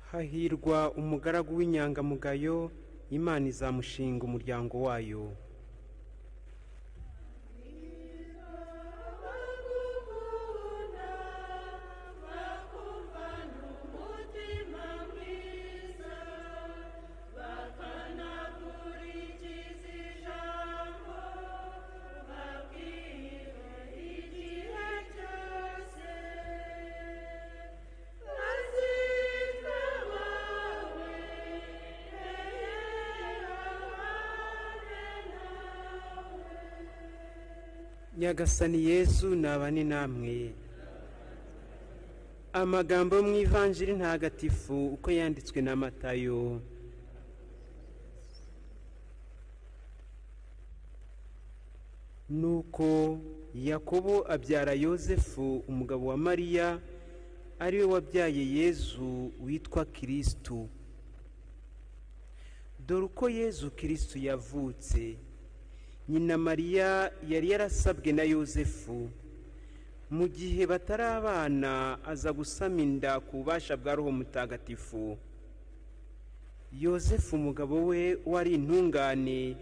hahirwa umugaragu w'inyangamugayo imana izamushinga umuryango wayo nyagasani yesu nabane namwe amagambo yo mu ivanjiri ntagatifu uko yanditswe na matayo nuko yakobo abyara yosefu umugabo wa mariya ariwe wabyaye yezu witwa kirisitu dore uko yezu kirisitu yavutse nyina mariya yari yarasabwe na yosefu mu gihe batari abana aza gusama inda ku bubasha bwa roho mutagatifu yosefu umugabo we wari intungane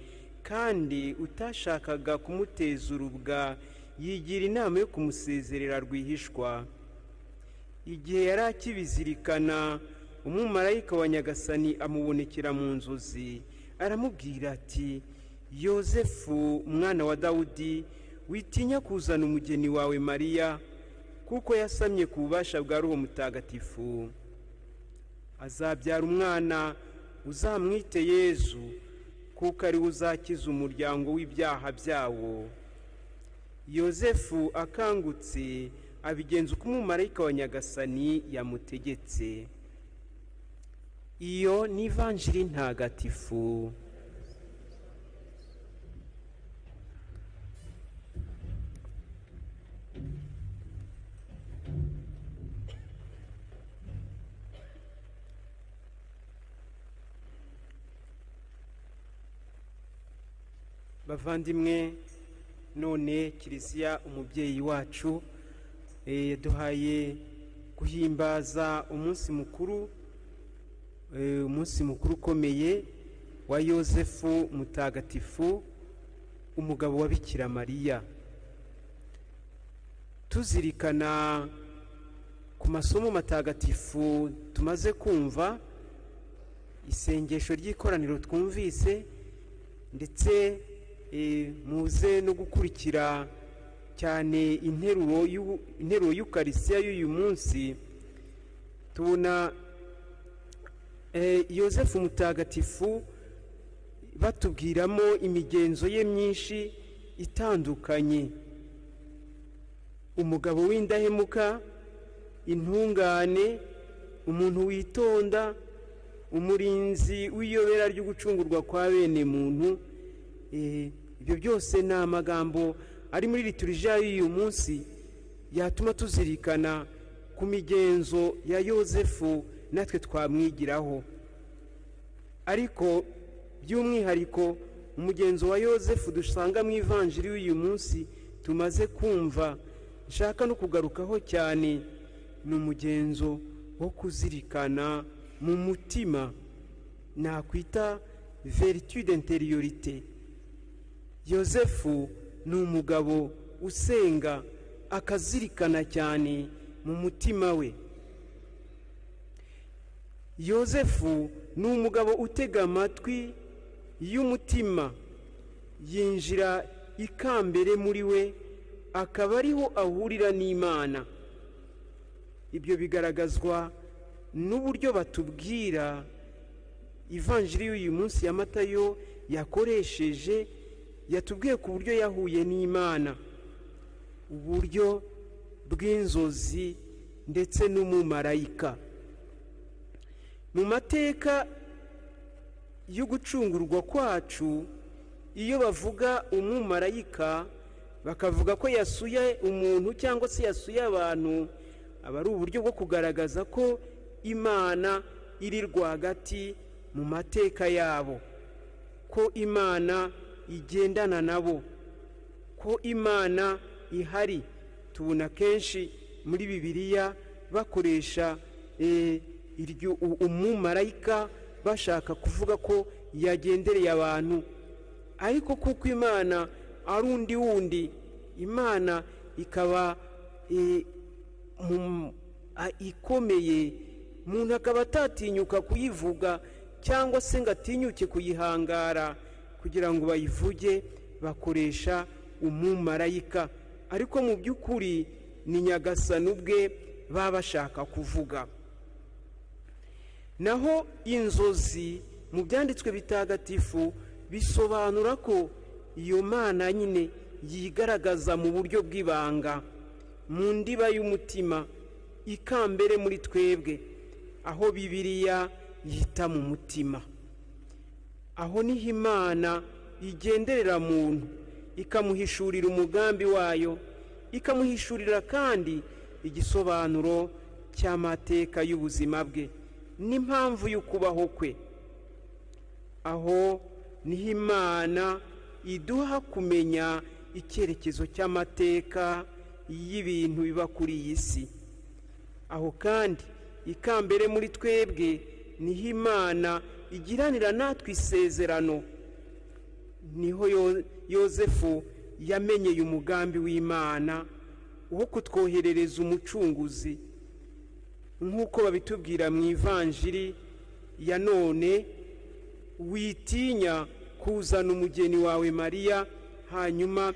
kandi utashakaga kumuteza urubwa yigira inama yo kumusezerera rwihishwa igihe yari akibizirikana umumarayika wa nyagasani amubonekera mu nzozi aramubwira ati yosefu umwana wa dawudi witinya kuzana umugeni wawe mariya kuko yasamye ku bubasha bwa roho mutagatifu azabyara umwana uzamwite yezu kuko ariwe uzakiza umuryango w'ibyaha byawo yosefu akangutse abigenza uko umumarayika wa nyagasani yamutegetse iyo ni ivanjiri ntagatifu bavandimwe none kiliziya umubyeyi wacu yaduhaye guhimbaza umunsi mukuru umunsi mukuru ukomeye wa yosefu mutagatifu umugabo wa bikira mariya tuzirikana ku masomo matagatifu tumaze kumva isengesho ry'ikoraniro twumvise ndetse muze no gukurikira cyane interuro y'ukarisiya y'uyu munsi tubona yosefu mutagatifu batubwiramo imigenzo ye myinshi itandukanye umugabo w'indahemuka intungane umuntu witonda umurinzi w'iyobera ryo gucungurwa kwa bene muntu ibyo byose ni amagambo ari muri liturujya y'uyu munsi yatuma tuzirikana ku migenzo ya yosefu natwe twamwigiraho ariko by'umwihariko umugenzo wa yosefu dusanga mu ivanjiri y'uyu munsi tumaze kumva nshaka no kugarukaho cyane ni umugenzo wo kuzirikana mu mutima nakwita veritude interiorite yosefu ni umugabo usenga akazirikana cyane mu mutima we yosefu ni umugabo utega amatwi y'umutima yinjira ikambere muri we akaba ariho ahurira n'imana ibyo bigaragazwa n'uburyo batubwira ivanjiri y'uyu munsi ya matayo yakoresheje yatubwiye ku buryo yahuye n'imana uburyo bw'inzozi ndetse n'umumarayika mu mateka yo gucungurwa kwacu iyo bavuga umumarayika bakavuga ko yasuye umuntu cyangwa se yasuye abantu aba ari uburyo bwo kugaragaza ko imana iri rwagati mu mateka yabo ko imana igendana nabo ko imana ihari tubona kenshi muri bibiliya bakoresha iryo u- umumarayika bashaka kuvuga ko yagendereye abantu ariko kuko imana ari undi wundi imana ikaba eh, mu- a- ikomeye umuntu akaba atatinyuka kuyivuga cyangwa se ngo atinyuke kuyihangara kugira ngo bayivuge bakoresha umumarayika ariko mu by'ukuri ni nyagasani ubwe baba bashaka kuvuga naho inzozi mu byanditswe bitagatifu bisobanura ko iyo mana nyine yigaragaza mu buryo bw'ibanga mu ndiba y'umutima ikambere muri twebwe aho bibiliya yita mu mutima aho niho imana igenderera muntu ikamuhishurira umugambi wayo ikamuhishurira kandi igisobanuro cy'amateka y'ubuzima bwe n'impamvu y'ukubaho kwe aho niho imana iduha kumenya icyerekezo cy'amateka y'ibintu biba kuri iyi si aho kandi ikambere muri twebwe niho imana igiranira natwe isezerano niho Yo- yosefu yamenyeye umugambi w'imana wo kutwoherereza umucunguzi nk'uko babitubwira mu ivanjiri ya none witinya kuzana umugeni wawe mariya hanyuma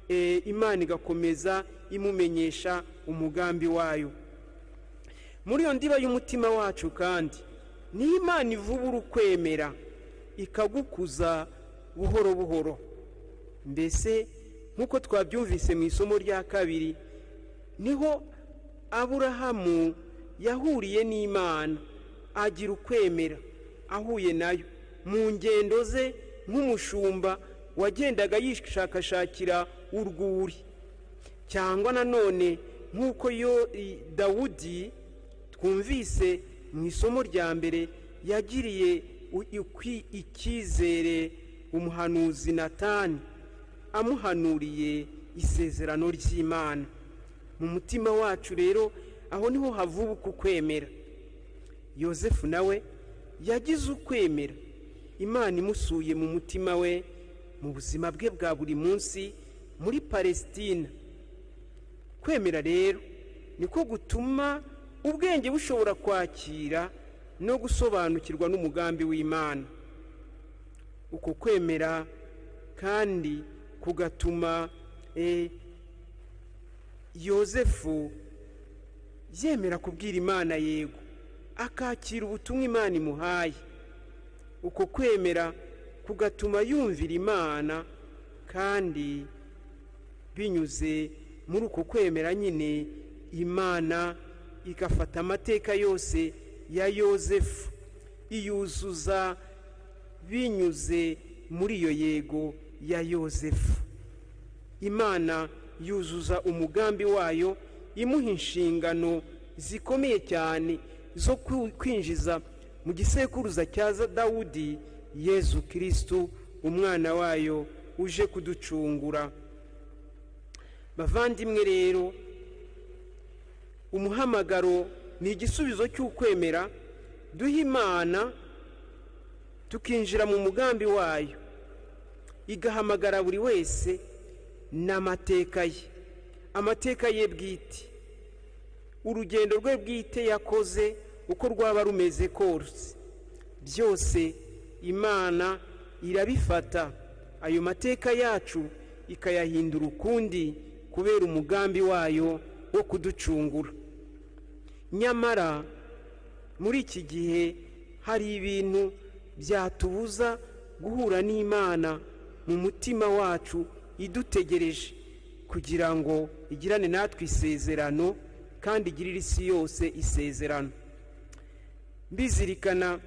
eh, imana igakomeza imumenyesha umugambi wayo muri iyo ndiba y'umutima wacu kandi ni imana ivubura ukwemera ikagukuza buhoro buhoro mbese nk'uko twabyumvise mu isomo rya kabiri niho aburahamu yahuriye n'imana agira ukwemera ahuye nayo mu ngendo ze nk'umushumba wagendaga yishakashakira urwuri cyangwa nanone nk'uko yo i- dawudi twumvise mu isomo rya mbere yagiriye u- ikwi- icyizere umuhanuzi natani amuhanuriye isezerano ry'imana mu mutima wacu rero aho niho havubuka ukwemera yosefu nawe yagize ukwemera imana imusuye mu mutima we mu buzima bwe bwa buri munsi muri palesitina kwemera rero niko gutuma ubwenge bushobora kwakira no gusobanukirwa n'umugambi w'imana uko kwemera kandi kugatuma eh, yosefu yemera kubwira imana yego akakira ubutumwa imana imuhaye uko kwemera kugatuma yumvira imana kandi binyuze muri uko kwemera nyine imana igafata amateka yose ya yosefu iyuzuza binyuze muri iyo yego ya yosefu imana yuzuza umugambi wayo imuha inshingano zikomeye cyane zo ku- kwinjiza mu gisekuruza cya za- dawudi yezu kirisitu umwana wayo uje kuducungura bavandimwe rero umuhamagaro ni igisubizo cy'ukwemera duha imana tukinjira mu mugambi wayo igahamagara buri wese n'amateka ye amateka ye bwite urugendo rwe bwite yakoze uko rwaba rumeze kose byose imana irabifata ayo mateka yacu ikayahindura ukundi kubera umugambi wayo wo kuducungura nyamara muri iki gihe hari ibintu byatubuza guhura n'imana mu mutima wacu idutegereje kugira ngo igirane natwe isezerano kandi igirire isi yose isezerano mbizirikana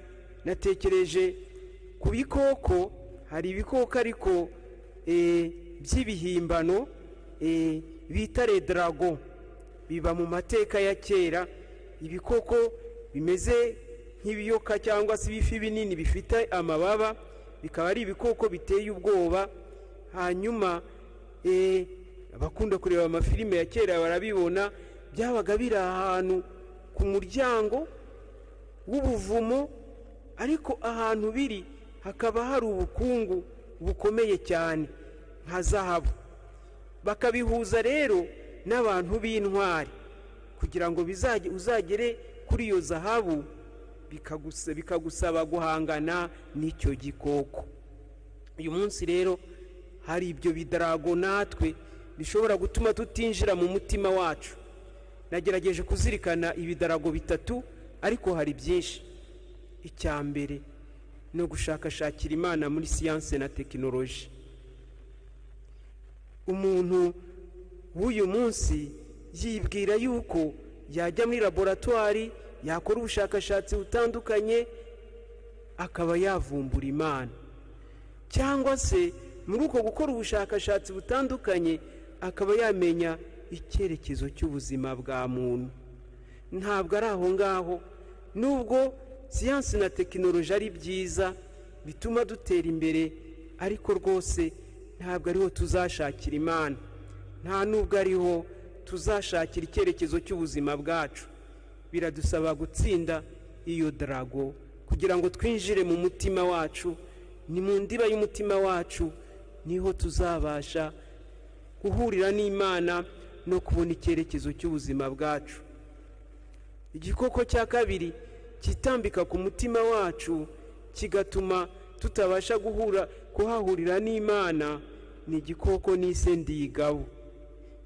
natekereje ku bikoko hari ibikoko ariko eh, by'ibihimbano eh, bita redarago biba mu mateka ya kera ibikoko bimeze nk'ibiyoka cyangwa se ibifi binini bifite amababa bikaba ari ibikoko biteye ubwoba hanyuma eh, abakunda kureba amafilime ya kera barabibona byabaga biri ahantu ku muryango w'ubuvumo ariko ahantu biri hakaba hari ubukungu bukomeye cyane nka zahabu bakabihuza rero n'abantu b'intwari kugira ngo bizage uzagere kuri iyo zahabu bikagusa- bikagusaba guhangana n'icyo gikoko uyu munsi rero hari ibyo bidarago natwe bishobora gutuma tutinjira mu mutima wacu nagerageje kuzirikana ibidarago bitatu ariko hari byinshi icya mbere ni ugushakashakira imana muri siyanse na tekinoloji umuntu w'uyu munsi yibwira yuko yajya muri laboratwari yakora ubushakashatsi butandukanye akaba yavumbura imana cyangwa se muri uko gukora ubushakashatsi butandukanye akaba yamenya icyerekezo cy'ubuzima bwa muntu ntabwo ari aho ngaho nubwo siyansi na tekinoloji ari byiza bituma dutera imbere ariko rwose ntabwo ariho tuzashakira imana nta nubwo ariho tuzashakira icyerekezo cy'ubuzima bwacu biradusaba gutsinda iyo darago kugira ngo twinjire mu mutima wacu ni mu ndiba y'umutima wacu niho tuzabasha guhurira n'imana no kubona icyerekezo cy'ubuzima bwacu igikoko cya kabiri kitambika ku mutima wacu kigatuma tutabasha guhura kuhahurira n'imana ni igikoko n'ise ndigabo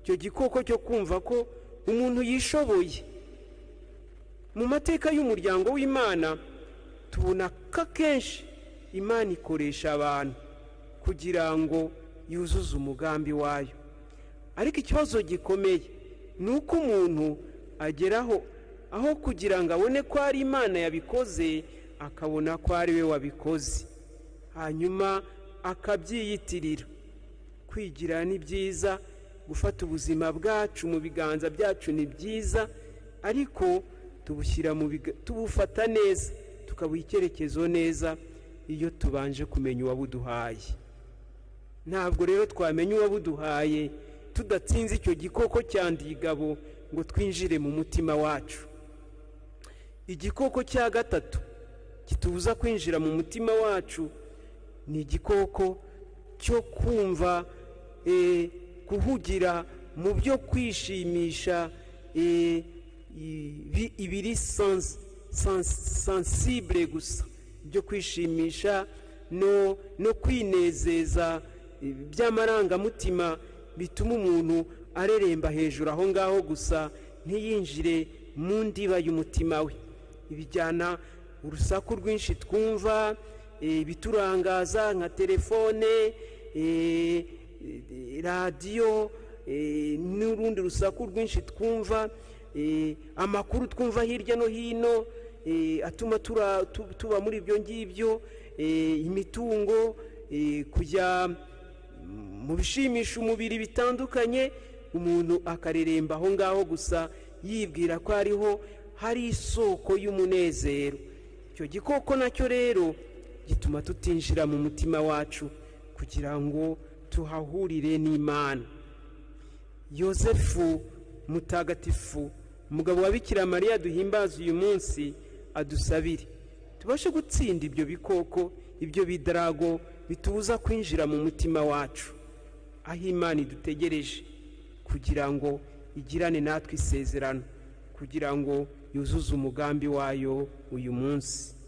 icyo gikoko cyo kumva ko umuntu yishoboye mu mateka y'umuryango w'imana tubona ko akenshi imana ikoresha abantu kugira ngo yuzuze umugambi wayo ariko ikibazo gikomeye ni uko umuntu ageraho aho kugira ngo abone ko ari imana yabikoze akabona ko ari we wabikoze hanyuma akabyiyitirira kwigira ni byiza gufata ubuzima bwacu mu biganza byacu ni byiza ariko tubushyira mu biga- tubufata neza tukabuha icyerekezo neza iyo tubanje kumenya uwabuduhaye ntabwo rero twamenya uwabuduhaye tudatsinze icyo gikoko cyandigabo ngo twinjire mu mutima wacu igikoko cya gatatu kitubuza kwinjira mu mutima wacu ni igikoko cyo kumva eh, kuhugira mu byo kwishimisha eh, ibi- ibiri sans- sans- sensible gusa byo kwishimisha no, no kwinezeza eh, by'amarangamutima bituma umuntu areremba hejuru aho ngaho gusa ntiyinjire mu ndiba y'umutima we ibijyana urusaku rwinshi twumva eh, ibiturangaza nka telefone eh, eh, radiyo eh, n'urundi rusaku rwinshi twumva eh, amakuru twumva hirya no hino eh, atuma tura- tu- tuba muri ibyo ngibyo eh, imitungo eh, kujya mu bishimisha umubiri bitandukanye umuntu akareremba aho ngaho gusa yibwira ko ariho hari isoko y'umunezero icyo gikoko nacyo rero gituma tutinjira mu mutima wacu kugira ngo tuhahurire n'imana yosefu mutagatifu umugabo wa bikira mariya duhimbaza uyu munsi adusabire tubashe gutsinda ibyo bikoko ibyo bidarago bitubuza kwinjira mu mutima wacu aho imana idutegereje kugira ngo igirane natwe isezerano kugira ngo yuzuze umugambi wayo uyu munsi